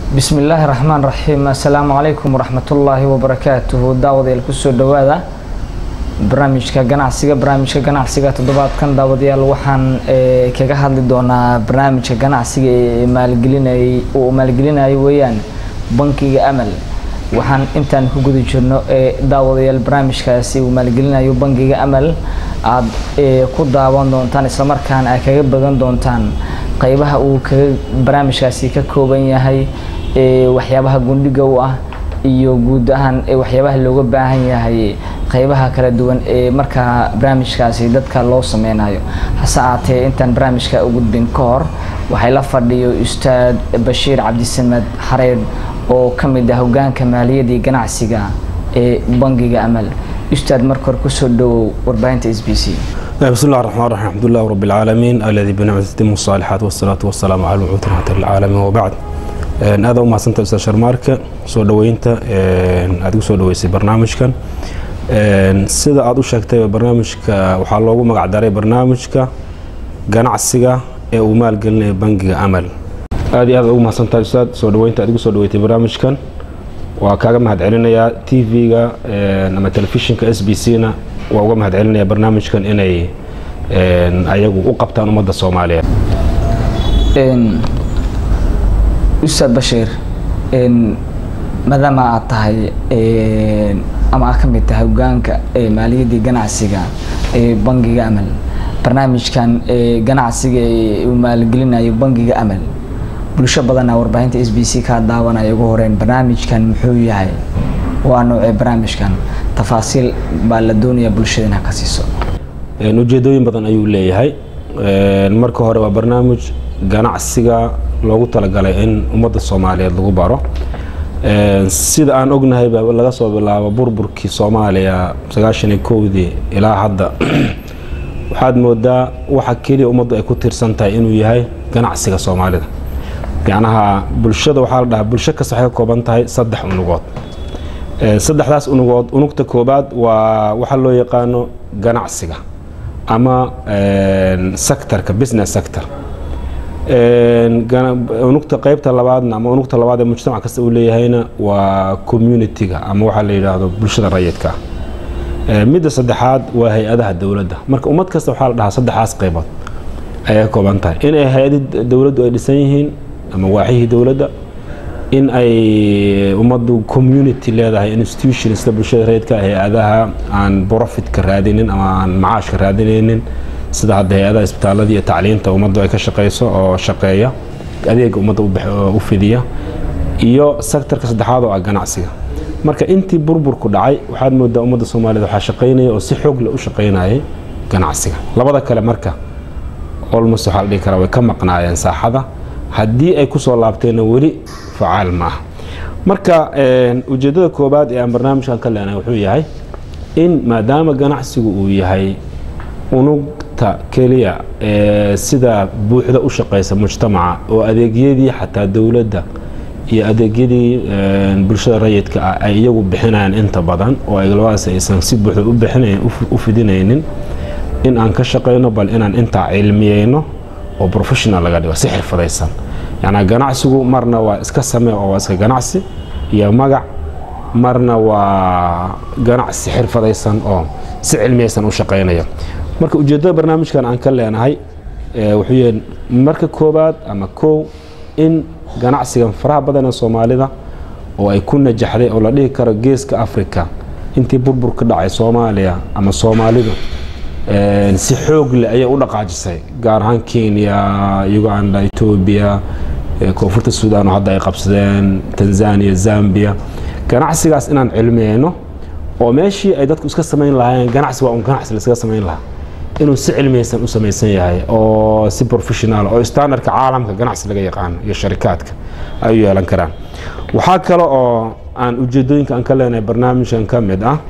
bismi illaahi raxmaan raxiim assalaamu calaykum waraxmatullaahi wabarakaatuhu daawadayaal kusoo dhowaada barnaamijka ganacsiga barnaamijka ganacsiga toddobaadkan daawadayaal waxaan kaga hadli doonaa barnaamijka ganacsiga ee maalgelinayay uu maalgelinayo weeyaan bankiga amal waxaan intaan ku guda jirno ee daawadayaal barnaamijkaasi uu maalgelinayo bankiga amal aada ku daawan doontaan islamarkaana aad kaga bagan doontaan qeybaha uu kaga barnaamijkaasi ka kooban yahay waxyaabaha gundhiga u ah iyo guud ahaan waxyaabaha looga baahan yahay qeybaha kala duwan ee markaa barnaamijkaasi dadka loo sameynayo hase aatee intaan barnaamijka u gudbin ka hor waxay la fadhiyo ustaad bashiir cabdisamed xareed oo ka mid ah hogaanka maaliyadii ganacsiga ee bangiga amal ustaad marka hore kusoo dhawow warbaahinta s b c بسم الله الرحمن الرحيم الحمد لله رب العالمين الذي بنعمته تتم الصالحات والصلاة والسلام على المبعوث رحمة للعالمين وبعد aada u mahadsanta ustaad sharmaarka soo dhaweynta aad igu soo dhaweysay barnaamijkan sida aada u sheegtay barnaamijka waxaa loogu magac daray barnaamijka ganacsiga ee uu maalgelinaya bangiga amal aad iyo aad ugu mahadsantahay ustaad soo dhaweynta aad igu soo dhaweysay barnaamijkan waa kaaga mahad celinayaa t v-ga ama telefishinka s b c na waa uga mahad celinaya barnaamijkan inay ayagu u qabtaan ummadda soomaaliyeed ustaad bashiir maadaama aad tahay ama aad ka mid tahay hogaanka maaliyadii ganacsiga ee bangiga amal barnaamijkan ganacsiga uu maalgelinayo bangiga amal bulsho badana warbaahinta s b c kaa daawanaya ugu horeyn barnaamijkan muxuu yahay waa noocee barnaamijkan tafaasiil baa la doonaya bulshada inaa ka siiso ujeedooyin badan ayuu leeyahay marka hore waa barnaamij ganacsiga loogu talagalay in ummadda soomaaliyeed lagu baro sida aan ognahay laga soo bilaabo burburkii soomaaliya sagaashan iyo kowdii ilaa hadda waxaad moodaa waxa keliya ummaddu ay ku tiirsan tahay inuu yahay ganacsiga soomaalida macnaha bulshada waxaa la dhahaa bulsho kasta waxay ka kooban tahay saddex unugood saddexdaas unugood unugta koobaad waa waxa loo yaqaano ganacsiga ama sectorka business sector unugta qeybta labaadna ama unugta labaad ee mujtamac kasta uu leeyahayna waa communitiga ama waxaa la yidhaahdo bulshada rayidka ah midda saddexaad waa hay-adaha dowladda marka ummad kasta waxaa la dhahaa saddexaas qeybood ayay ka kooban tahay in ay hay-adii dowladdu ay dhisan yihiin ama waaxihii dowladda in ay ummaddu community leedahay institution sida bulshada rayidka hay-adaha aan profitka raadinin ama aan macaashka raadinaynin sida hadda hay-adaha isbitaalada iyo tacliinta ummaddu ay ka shaqeyso oo shaqeeya adeega ummadda u fidiya iyo sectorka saddexaad oo ah ganacsiga marka intii burburku dhacay waxaad moodaa ummadda soomaaliyed waxaa shaqaynaya oo si xoog leh u shaqaynayay ganacsiga labada kale marka olmos waxaa la dhihi karaa way ka maqnaayeen saaxada haddii ay kusoo laabteenna weli facaal ma aha marka ujeeddada koobaad ee aan barnaamijkan ka leenahay wuxuu yahay in maadaama ganacsigu uu yahay unugta keliya ee sida buuxda u shaqeysa mujtamaca oo adeegyadii xataa dowladda iyo adeegyadii bulshada rayidka ah ay iyagu bixinayaan inta badan oo ay labadaas aysan si buuxda u fidinaynin in aan ka shaqeyno bal inaan intaa cilmiyeyno oo professional laga dhigo si xirfadaysan yacnaa ganacsigu marna waa iska samee oo waa iska ganacsi iyo magac marna waa ganacsi xirfadaysan oo si cilmiyaysan u shaqeynaya marka ujeeddada barnaamijkan aan ka leenahay wuxuu yahay marka koobaad ama kow in ganacsigan faraha badan ee soomaalida oo ay ku najaxday oo la dhihi karo geeska africa intii burbur ka dhacay soomaaliya ama soomaalidu si xoog leh ayay u dhaqaajisay gaar ahaan kenya uganda etoobiya koonfurta suudaan oo hadda ay qabsadeen tanzania zambia ganacsigaas inaan cilmiyeyno oo meeshii ay dadku iska samayn lahaayeen ganacsi waa un ganacsi la iskaga samayn lahaa inuu si cilmiyeysan u samaysan yahay oo si professional oo standardka caalamka ganacsi laga yaqaano iyo sharikaadka ay u yeelan karaan waxaa kale oo aan ujeedooyinka aan ka leenahay barnaamijkan ka mid ah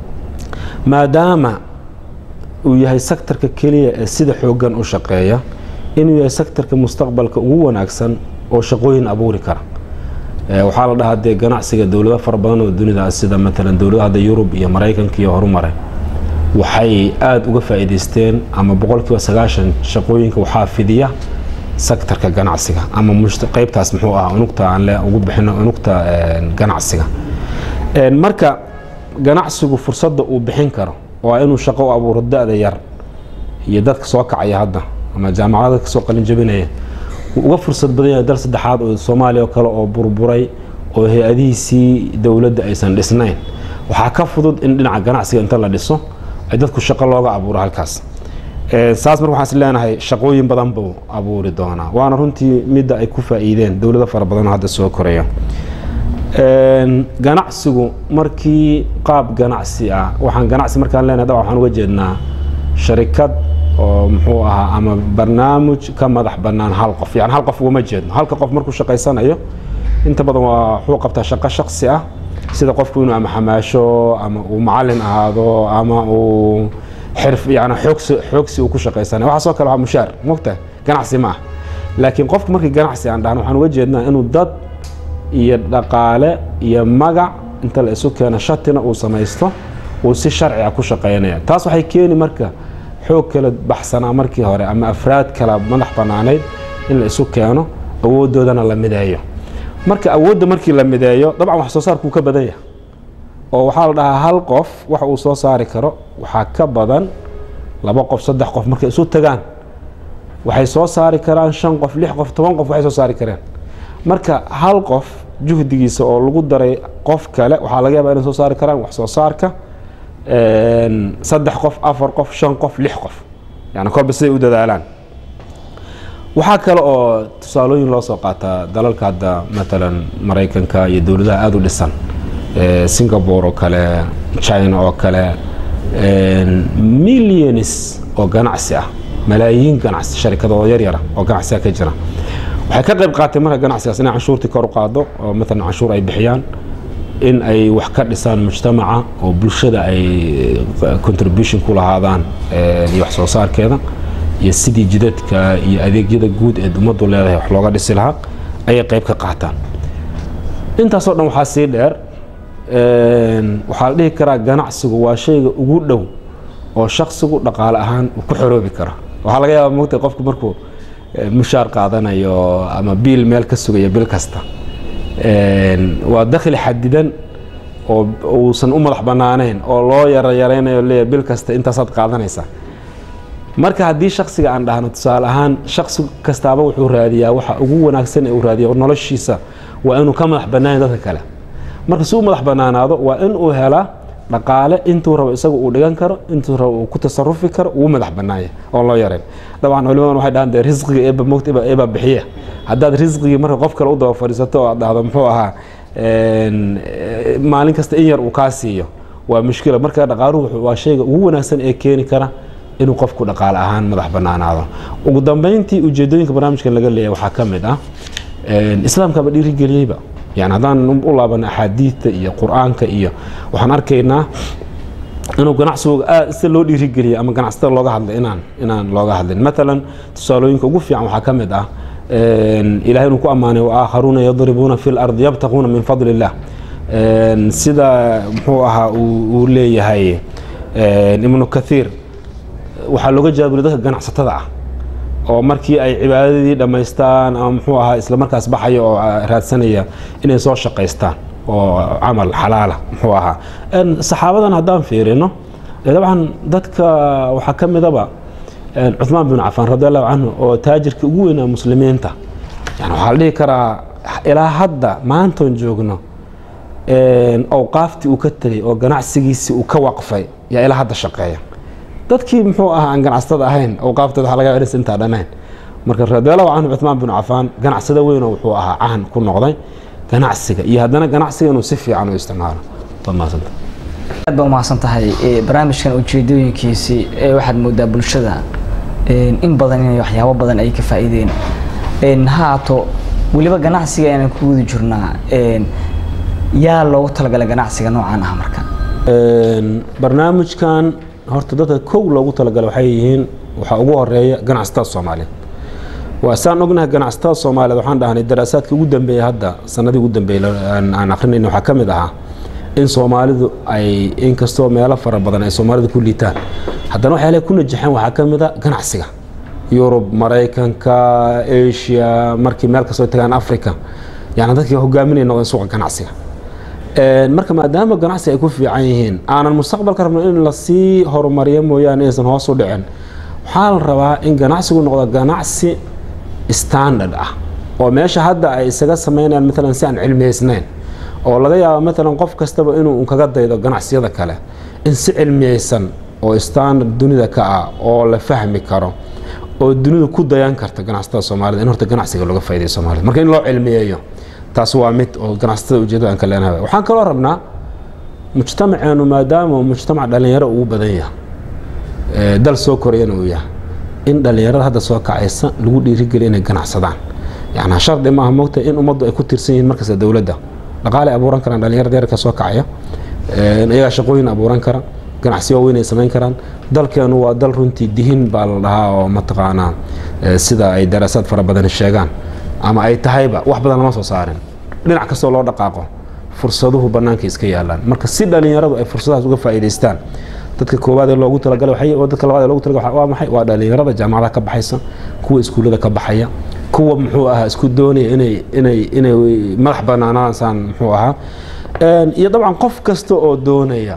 maadaama uu yahay sektorka keliya ee sida xoogan u shaqeeya inuu yahay sektorka mustaqbalka ugu wanaagsan oo shaqooyin abuuri kara waxaa la dhahaa dee ganacsiga dowlado fara badan oo dunida sida matalan dowladaha hadda yurub iyo maraykanka iyo horumaray waxay aada uga faa'iidaysteen ama boqolkiiba sagaashan shaqooyinka waxaa fidiya sektarka ganacsiga ama qaybtaas muxuu ahaa unugta aan le ugu bixino unugta ganacsiga marka ganacsigu fursadda uu bixin karo waa inuu shaqo u abuuro da-da yar iyo dadka soo kacaya hadda ama jaamacada kasoo qalin jabinaya wuu uga fursad badan yahay dal saddexaad oo soomaaliya oo kale oo burburay oo hay-adihiisii dowladda aysan dhisnayn waxaa ka fudud in dhinaca ganacsiga inta la dhiso ay dadku shaqo looga abuuro halkaas saas marka waxaan is leenahay shaqooyin badan buu abuuri doonaa waana runtii midda ay ku faa'iideen dowlado fara badan oo hadda soo koraya ganacsigu markii qaab ganacsi ah waxaan ganacsi markaan leenahay dabcan waxaan uga jeednaa sharikad oo muxuu ahaa ama barnaamij ka madax bannaan hal qof yani hal qof ugama jeedno halka qof markuu shaqaysanayo inta badan waa wuxuu qabtaa shaqo shaksi ah sida qofku inuu ama xamaasho ama uu macalin ahaado ama uu xirf yani xoogsi xoogsi uu ku shaqaysanayo waxaasoo kale waa mushaar mogtahay ganacsi ma ah laakiin qofku markii ganacsi aan dhahno waxaan uga jeednaa inuu dad iyo dhaqaale iyo magac inta la isu keeno shatina uu samaysto uu si sharciga ku shaqaynaya taas waxay keeni marka xoog kala baxsanaa markii hore ama afraad kala madax bannaanayd in la isu keeno awooddoodana la mideeyo marka awoodda markii la mideeyo dabcan wax soo saarkuu ka badan yahay oo waxaa la dhahaa hal qof waxa uu soo saari karo waxaa ka badan laba qof saddex qof markay isu tagaan waxay soo saari karaan shan qof lix qof toban qof waxay soo saari kareen marka hal qof juhdigiisa oo lagu daray qof kale waxaa laga yaabaa inay soo saari karaan wax soo saarka saddex qof afar qof shan qof lix qof yani kolba siday u dadaalaan waxaa kale oo tusaalooyin loo soo qaataa dalalka hadda matalan maraykanka iyo dowladaha aada u dhisan singapore oo kale china oo kale millions oo ganacsi ah malaayiin ganacsi sharikadoo yaryara oo ganacsiga ka jira waxay ka qayb qaatay marka ganacsigaas inay canshuurtii kor u qaado oo matalan canshuur ay bixiyaan in ay wax ka dhisaan mujtamaca oo bulshada ay contribution ku lahaadaan iyo wax soo saarkeeda iyo sidii jidadka iyo adeegyada guud ee ummaddu leedahay wax looga dhisi lahaa ayay qayb ka qaataan intaasoo dhan waxaa sii dheer waxaa la dhihi karaa ganacsigu waa shayga ugu dhow oo shaksigu dhaqaale ahaan uu ku xoroobi karo waxaa laga yaaba mogta qofku markuu mushaar qaadanayo ama biil meel ka sugaya bil kasta waa dakhli xadidan oo uusan u madax bannaanayn oo loo yarayaraynayo leeya bil kasta intaasaad qaadanaysaa marka haddii shaksiga aan dhahno tusaale ahaan shaksi kastaaba wuxuu raadiyaa waxa ugu wanaagsan ee uu raadiya noloshiisa waa inuu ka madax bannaanayn dadka kale marka si u madax bannaanaado waa in uu helaa dhaqaale intuu rabo isaga uu dhigan karo intuu rabo uu ku tasarufi karo uu madax bannaanya oon loo yarayn dabcan culimadan waxay dhahan dee risqiga eeba mogta eeba bixiya haddaad risqigii marka qof kale u daba fadhiisato oo aad dhahdo muxuu ahaa maalin kasta in yar uu kaa siiyo waa mushkila marka dhaqaaluhu waa shayga ugu wanaagsan ee keeni kara inuu qofku dhaqaale ahaan madax bannaanaado ugu dambeyntii ujeedooyinka barnaamijkan laga leeyahay waxaa ka mid ah islaamkaba dhiirigeliyeyba yani haddaan u laabana axaadiidta iyo qur-aanka iyo waxaan arkaynaa inuu ganacsigu aad sida loo dhiirigeliyay ama ganacsatada looga hadlay inaan inaan looga hadlin matalan tusaalooyinka ugu fiican waxaa ka mid ah ilahay inuu ku ammaanay waakharuuna yadribuuna fi lardi yabtaquuna min fadli illah sida muxuu ahaa uu leeyahay ibnu kathiir waxaa looga jawaabulay dadka ganacsatada ah oo markii ay cibaadadii dhammaystaan ama muxuu ahaa isla markaas baxaya oo raadsanaya inay soo shaqaystaan oo camal xalaala muxuu ahaa saxaabadan haddaan fiirino dabcan dadka waxaa ka midaba cuثmaan bin cafaan radi allahu canhu oo taajirka ugu weynaa muslimiinta yani waxaa la dhihi karaa ilaa hadda maantoon joogno awqaaftii uu ka tegay oo ganacsigiisii uu ka waqfay yaa ilaa hadda shaqeeya dadkii muxuu ahaa aan ganacsatada ahayn awqaaftooda waxa laga yaaba inaysan intaa dhanayn marka radiallahu canhu cuثmaan bin cafaan ganacsada weynoo wuxuu ahaa caan ku noqday ganacsiga iyo haddana ganacsiga inuu si fiican u isticmaalo waad mahadsanta aad baa umahadsan tahay barnaamijkan ujeedooyinkiisii waxaad moodaa bulshada in badan inay waxyaabo badan ay ka faa'iideen haato weliba ganacsiga inaan ku wadi jirnaa yaa loogu talagalay ganacsiga noocaan ah marka barnaamijkan horta dadka kow loogu talagalay waxay yihiin waxaa ugu horeeya ganacsatada soomaaliyeed waa saan ognahay ganacsatada soomaaliyeed waxaan dhahnay daraasaadka ugu dambeeya hadda sanadii ugu dambeeyay aan akrinayna waxaa ka mid ahaa in soomaalidu ay inkastoo meelo fara badan ay soomaalida ku liitaan haddana waxyaalaha ku najaxeen waxaa ka mid a ganacsiga yurub maraykanka asia markii meel kastoo tagaan africa yani dadkii hogaaminay noqdeen suuqa ganacsiga marka maadaama ganacsi ay ku fiican yihiin aanan mustaqbalka rabno in lasii horumariyo mooyaane inaysan hoos u dhicin waxaa la rabaa in ganacsigu noqdo ganacsi standard ah oo meesha hadda ay isaga sameynayaan maalan si aan cilmiyeysnayn oo laga yaabo maalan qof kastaba inuu kaga daydo ganacsiyada kale in si cilmiyeysan oo standard dunida ka ah oo la fahmi karo oo dunidu ku dayan karta ganacsatada soomaalida in horta ganacsiga looga faa'idayo soomaalida marka in loo cilmiyeeyo taas waa mid oo ganacsatada ujeedada aan ka leenahay waxaan kaloo rabnaa mujtamaceenu maadaama uu mujtamac dhalinyaro ugu badan yahay dal soo korayana uu yahay in dhalinyarada hadda soo kacaysa lagu dhiirigeliya inay ganacsadaan yani shardi maaha moogta in ummaddu ay ku tiirsan yihiin markasta dowladda dhaqaale abuuran karaan dhalinyarada yarka soo kacaya iyagaa shaqooyin abuuran kara ganacsiyo waaweyn ay samayn karaan dalkeenu waa dal runtii dihin baa la dhahaa oo mataqaanaa sida ay daraasaad fara badan sheegaan ama ay tahayba wax badan lama soo saarin dhinac kastoo loo dhaqaaqo fursaduhu bannaanka iska yaalaan marka si dhalinyaradu ay fursadahaas uga faa'iidaystaan dadka koowaad ee loogu talagalay dadka labaad ee loogu talagalay waa maxay waa dhalinyarada jaamacadaha ka baxaysa kuwa iskuullada ka baxaya kuwa muxuu ahaa isku doonaya inay inay inay madax bannaanaasaan muxuu ahaa iyo dabcan qof kasta oo doonaya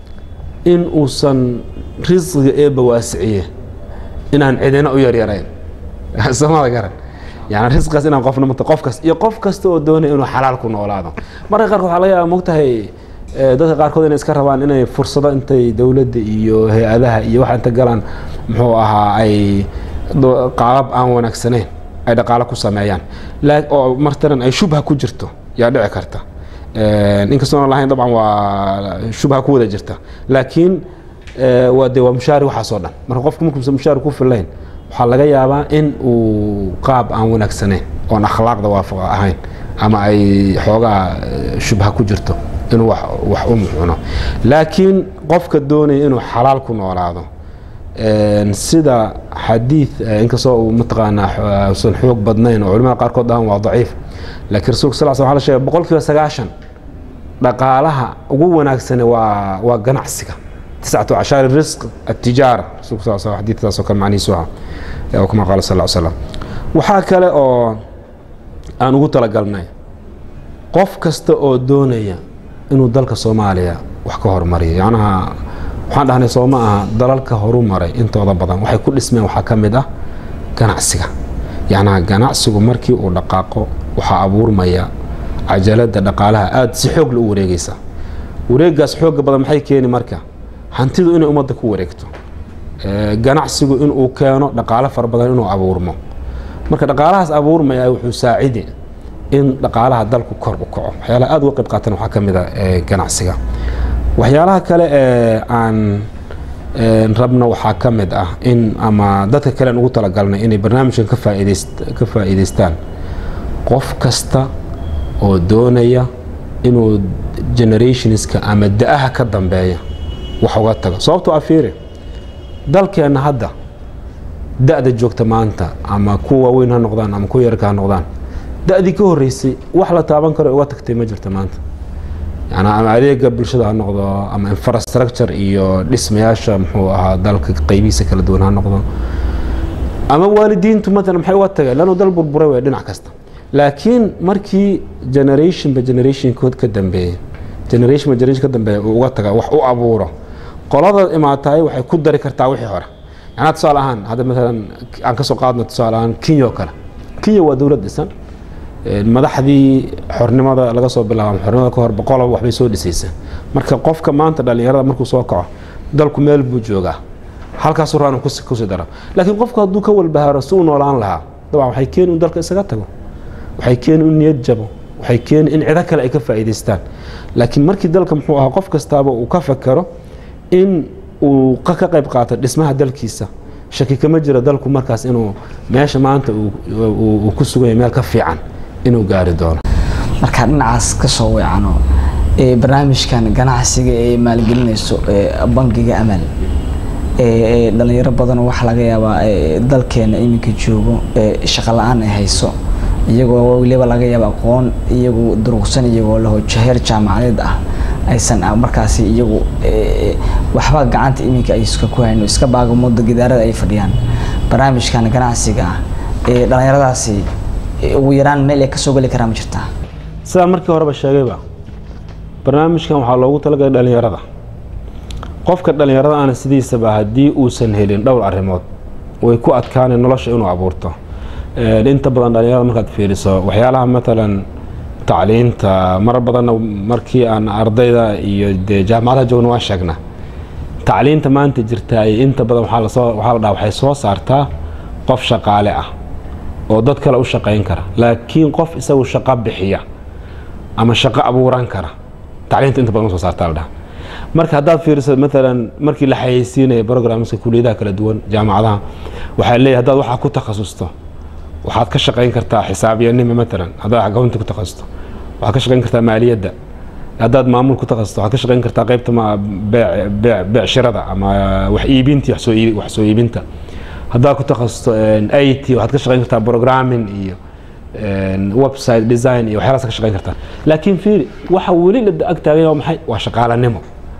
in uusan risqiga eebba waasiciye inaan cidina u yaryarayn soomada garan yani risqigaas inaan qofna mata qof kas iyo qof kasta oo doonaya inuu xalaal ku noolaado marka qaarkood waxaa laga yaaba mogtahay dadka qaarkood inay iska rabaan inay fursado intay dowladda iyo hay-adaha iyo waxa inta galaan muxuu ahaa ay qaabab aan wanaagsanayn ay dhaqaalo ku sameeyaan oo martalan ay shubha ku jirto yaa dhici karta inkastoona lahayn dabcan waa shubha ku wada jirta laakiin waa de waa mushaari waxaasoo dhan marka qofku markuusan mushaari ku filayn waxaa laga yaabaa in uu qaab aan wanaagsanayn oon akhlaaqda waafaqa ahayn ama ay xoogaa shubha ku jirto inuu wax u muxuno laakiin qofka doonaya inuu xalaal ku noolaado sida xadiid inkastoo uu mataqaanaa usan xoog badnayn oo culimada qaarkood dhahan waa daciif laakiin rasulka sal sl wa la sheegay boqol kiiba sagaashan dhaqaalaha ugu wanaagsane waa waa ganacsiga tiscatu cashaari risq atijaara rasulka sal sl xadiidkaasoo kale macnihiisu aha oo kama qaala sal slam waxaa kale oo aan ugu talagalnay qof kasta oo doonaya inuu dalka soomaaliya wax ka hormariyo yacnaha waxaan dhahnay soo ma aha dalalka horu maray intooda badan waxay ku dhismeen waxaa ka mid ah ganacsiga yacnaha ganacsigu markii uu dhaqaaqo waxaa abuurmaya cajalada dhaqaalaha aada si xoog la u wareegaysa wareegaas xooga badan maxay keeni marka hantidu inay ummadda ku wareegto ganacsigu inuu keeno dhaqaalo fara badan inuu abuurmo marka dhaqaalahaas abuurmaya wuxuu saacidi in dhaqaalaha dalku kor u kaco waxyaalaha aada uga qayb qaatan waxaa ka mid a ganacsiga waxyaalaha kale ee aan rabno waxaa ka mid ah in ama dadka kale aan ugu talagalnay inay barnaamijkan ka faa'iidayst ka faa'iidaystaan qof kasta oo doonaya inuu generationska ama da-aha ka dambeeya wax uga tago sababtoo afiiri dalkeenna hadda da-da joogta maanta ama kuwa waaweyn ha noqdaan ama kuwa yarka ha noqdaan da-dii ka horreysay wax la taaban karo uga tagtay ma jirta maanta yani ama adeega bulshada ha noqdo ama infrastructure iyo dhismayaasha muxuu ahaa dalka qeybihiisa kala duwan ha noqdo ama waalidiintu maalan maxay uga tageen lannu dal burburay way dhinac kasta laakiin markii generationba generationkood ka dambeeyey generationba generation ka dambeeya uu uga taga wax u abuuro qolada imaataay waxay ku dari kartaa wixii hore yanaa tusaale ahaan hadda maalan aan kasoo qaadno tusaale ahaan kenya oo kale kenya waa dowlad dhisan madaxdii xornimada laga soo bilaabo xornimada ka hor boqolob waxbay soo dhisaysa marka qofka maanta dhalinyarada markuu soo kaco dalku meel buu joogaa halkaasuu rabaa inuu kusii daro laakiin qofku hadduu ka walbahaaro si uu noolaan lahaa dabcan waxay keeni in dalka isaga tago waxay keeni in niyad jabo waxay keeni in cido kale ay ka faa'iidaystaan laakiin markii dalka muxuu ahaa qof kastaaba uu ka fakero in uu ka qayb qaato dhismaha dalkiisa shaki kama jiro dalku markaas inuu meesha maanta uu ku suganya meel ka fiican inuu gaari doono markaa dhinacaas ka soo weecano barnaamijkan ganacsiga ee maalgelinayso bangiga amal dhalinyaro badan waxaa laga yaabaa dalkeena iminka joogo shaqo la-aan ay hayso iyagoo weliba laga yaaba aqoon iyagu durugsan iyagoo laho jaheer jaamacadeed ah aysan markaasi iyagu waxba gacanta iminka ay iska ku hayno iska baagamoda gidaarada ay fadhiyaan barnaamijkan ganacsiga ee dhallinyaradaasi ugu yaraan meel ay kasoo geli karaan ma jirtaa sidaan markii horeba sheegayba barnaamijkan waxaa loogu talagalay dhallinyarada qofka dhallinyarada ana sidiisaba haddii uusan helin dhowr arrimood way ku adkaaneen nolosha inuu abuurto inta badan dhallinyarada markaad fiiriso waxyaalaha matalan tacliinta mar badanna markii aan ardayda iyo dee jaamacadaha joogna waan sheegnaa tacliinta maanta jirta ay inta badan waxaa lasoo waxaa la dhaha waxay soo saartaa qof shaqaale ah oo dad kale u shaqayn kara laakiin qof isagu shaqo bixiya ama shaqo abuuran kara tacliinta inta badan ma soo saartaa la dhaha marka haddaad fiiriso maalan markii la xayeysiinaya programska kuliyadaha kala duwan jaamacadaha waxaa leeyahay haddaad waxaa ku takhasusto waxaad ka shaqayn kartaa xisaabiyanimo maalan haddaad accounti ku takhasusto waxaad ka shaqayn kartaa maaliyadda haddaad maamul ku takhasusto waxaad ka shaqayn kartaa qaybta beecshirada ama wax iibinta wax soo iibinta haddaad ku takhasusto i t waxaad ka shaqayn kartaa programming iyo website design iyo waxyaalaas ka shaqayn kartaa laakiin fiiri waxa weli la ag taaganya waa maxay waa shaqaalanimo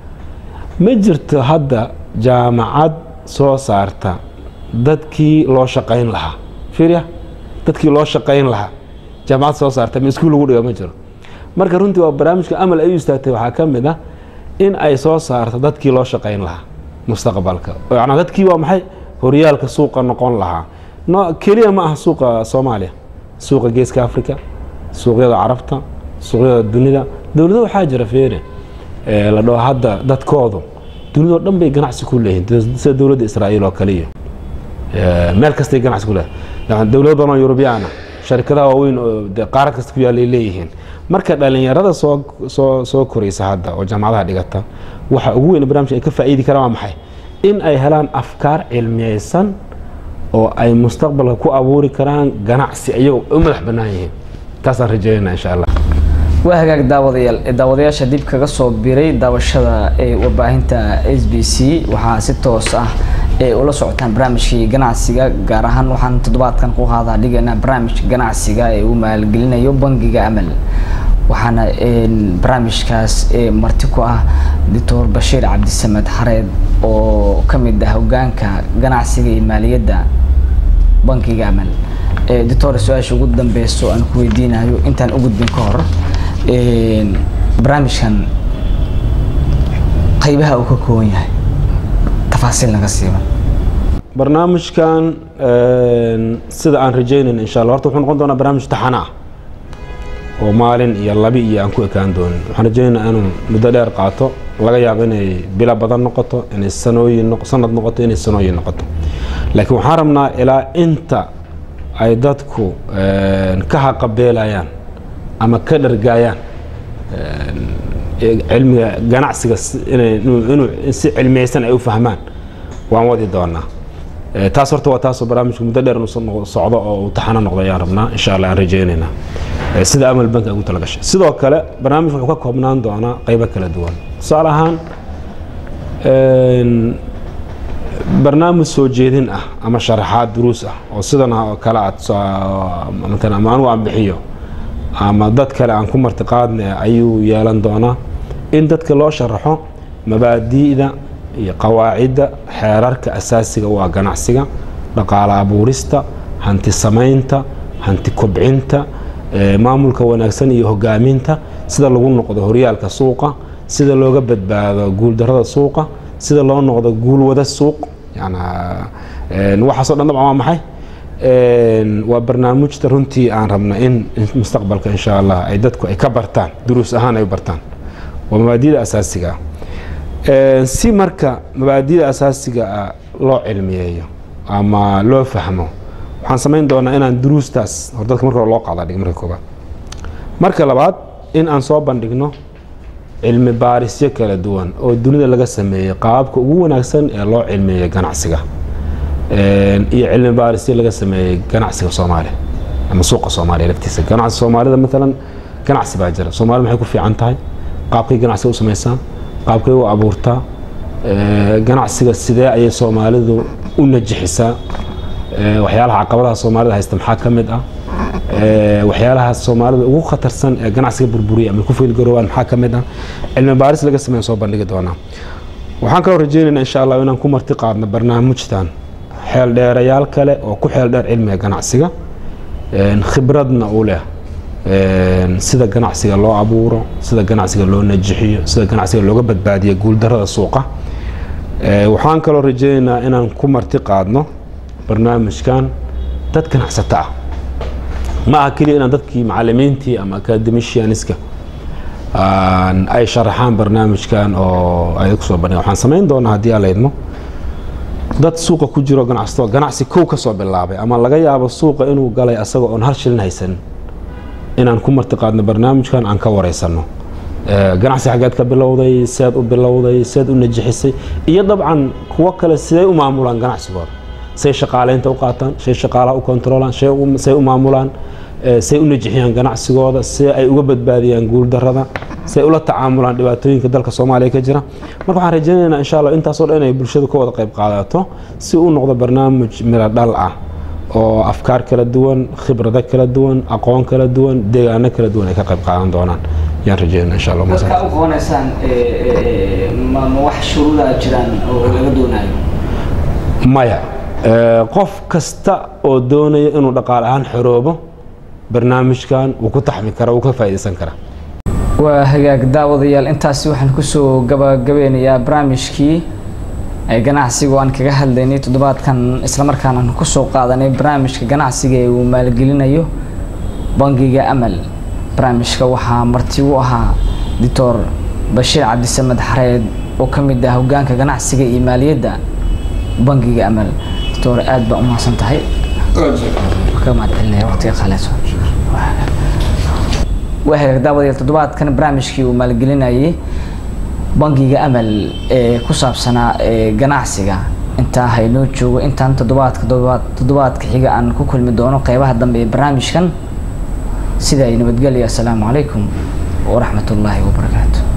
ma jirto hadda jaamacad soo saarta dadkii loo shaqayn lahaa fiirya dadkii loo shaqayn lahaa jaamacad soo saarta ma iskuul lagu dhiga ma jiro marka runtii waa barnaamijka amal ay u istaagtay waxaa ka mid ah in ay soo saarto dadkii loo shaqayn lahaa mustaqbalka yanaa dadkii waa maxay horyaalka suuqa noqon lahaa no keliya ma aha suuqa soomaaliya suuqa geeska africa suuqyada carabta suuqyada dunida dowlado waxaa jira feere la dhaho hadda dadkoodu dunidao dhan bay ganacsi ku leeyihiin sida dowladda israa'iil oo kaliya meel kastay ganacsi ku leeyihin dowlado badan oo yurubiyaana sharikadaha waaweyn oo de qaarad kasta ku yaallay leeyihiin marka dhallinyarada soo soo soo koraysa hadda oo jaamacadaha dhigata waxa ugu weyn barnamijka ay ka faa'iidi karaan waa maxay in ay helaan afkaar cilmiyeysan oo ay mustaqbalka ku abuuri karaan ganacsi iyagoo u madax bannaan yihiin taasaan rajeynayna insha allah waa hagaag daawadayaal daawadayaasha dib kaga soo biray daawashada ee warbaahinta s b c waxaa si toos ah ee ula socotaan barnaamijkii ganacsiga gaar ahaan waxaan toddobaadkan ku qaadaa dhigaynaa barnaamij ganacsiga ee uu maalgelinayo bangiga amal waxaana barnaamijkaas marti ku ah doctor bashiir cabdisamed xareed oo ka mid ah hogaanka ganacsiga iyo maaliyadda bankiga amal doctor su-aasha ugu dambeyso aan ku weydiinayo intaan u gudbin ka hor barnaamijkan qaybaha uu ka kooban yahay tafaasiil naga siiban barnaamijkan sida aan rajeynayna insha allah horta wuxuu noqon doonaa barnaamij taxana ah oo maalin iyo labi iyo aan ku ekaan doonin waxaan rajeynaynaa inuu muddo dheer qaato laga yaabo inay bilo badan noqoto inay sanooyin sanad noqoto inay sanooyin noqoto laakiin waxaan rabnaa ilaa inta ay dadku ka haqabeelayaan ama ka dhargaayaan cilmiga ganacsiga inuu si cilmiyeysan ay u fahmaan waan wadi doonaa taas horta waa taasoo barnaamijka muddo dheer inuu socdo oo uu taxano noqdo ayaan rabnaa insha allah aan rajeynaynaa sida amal bank ay ugu talagashay sidoo kale barnaamij wuxuu ka koobnaan doonaa qaybo kala duwan tusaale ahaan barnaamij soo jeedin ah ama sharaxaad duruus ah oo sidan oo kale aad matalan ama anigu aan bixiyo ama dad kale aan ku martiqaadna ayuu yeelan doonaa in dadka loo sharaxo mabaadi'da iyo qawaacidda xeerarka asaasiga u ah ganacsiga dhaqaale abuurista hanti samaynta hanti kobcinta maamulka wanaagsan iyo hogaaminta sida lagu noqdo horyaalka suuqa sida looga badbaado guuldarada suuqa sida loo noqdo guulwada suuq waxaasoo dhan dabcan waa maxay waa barnaamijta runtii aan rabna in mustaqbalka insha allah ay dadku ay ka bartaan duruus ahaan ay u bartaan waa mabaadida asaasiga ah si marka mabaadida asaasiga ah loo cilmiyeeyo ama loo fahmo waxaan samayn doonaa inaan duruustaas hor dadka marka hore loo qaada dhig marka koobaad marka labaad in aan soo bandhigno cilmi baarisyo kala duwan oo dunida laga sameeyey qaababka ugu wanaagsan ee loo cilmeeyey ganacsiga iyo cilmi baarisyo laga sameeyey ganacsiga soomaaliya ama suuqa soomaaliya laftiisa ganacsiga soomaalida maalan ganacsi baa jira soomaalida maxay ku fiican tahay qaabkay ganacsiga u samaysaa qaabkay u abuurtaa ganacsiga sidee ayay soomaalidu u najixisaa waxyaalaha caqabadaha soomaalida haysta maxaa ka mid ah waxyaalaha soomaalida ugu khatarsan ee ganacsiga burburiya ama ku fiilgaroobaan maxaa ka mid ah cilmi baaris laga sameyn soo bandhigi doonaa waxaan kaloo rajeynaynaa insha allah inaan ku marti qaadno barnaamijtan xeel dheerayaal kale oo ku xeel dheer cilmiga ganacsiga khibradna u leh sida ganacsiga loo abuuro sida ganacsiga loo najixiyo sida ganacsiga looga badbaadiyo guuldarada suuqa waxaan kaloo rajeynaynaa inaan ku marti qaadno barnaamijkan dad ganacsato ah ma aha keliya inaan dadkii macalimiintii ama academicianiska ay sharaxaan barnaamijkan oo ay kusoo bandhigan waxaan samayn doonaa haddii aan laydmo dad suuqa ku jiro ganacsato ganacsi kow ka soo bilaabay ama laga yaabo suuqa inuu galay asagoo oon hal shilin haysan inaan ku marti qaadno barnaamijkan aan ka wareysano ganacsi xaggeed ka bilowday seed u bilowday seed u najixisay iyo dabcan kuwo kale siday u maamulaan ganacsigooda say shaqaaleynta u qaataan say shaqaalaha u kontroolaan say u maamulaan say u najixiyaan ganacsigooda si ay uga badbaadiyaan guuldarada si ay ula tacaamulaan dhibaatooyinka dalka soomaaliya ka jira marka waxaan rajaynaynaa insha allah intaasoo dhan inay bulshadu ka wada qayb qaadato si uu noqdo barnaamij miro dhal ah oo afkaar kala duwan khibrado kala duwan aqoon kala duwan deegaano kala duwan ay ka qayb qaadan doonaan yaan rajeynaa insha allah dadka u qabanaysaan ma wax shuruudaa jiraan oo laga doonayo maya qof kasta oo doonaya inuu dhaqaale ahaan xoroobo barnaamijkan wuu ku taxmi kara wuu ka faa'iidaysan karaa waa hagaag daawadayaal intaasi waxaan kusoo gabagabeynayaa barnaamijkii ganacsiga oo aan kaga hadlaynay toddobaadkan islamarkaana aan kusoo qaadanay barnaamijka ganacsiga ee uu maalgelinayo bangiga amal barnaamijka waxaa marti u ahaa doctor bashiir cabdisamed xareed oo ka mid ah hogaanka ganacsiga iyo maaliyadda bangiga amal doctor aad baa u mahadsan tahay ka mahadcelinaya waqtiga khaleeso waa hagaag daawadayaal toddobaadkan barnaamijkii uu maalgelinayay bangiga amal ee ku saabsanaa ganacsiga intaa haynoo joogo intaan toddobaadka toddobaadka xiga aan ku kulmi doono qeybaha dambe ee barnaamijkan sida ay nabadgelya assalaamu calaykum waraxmat ullaahi wabarakaatu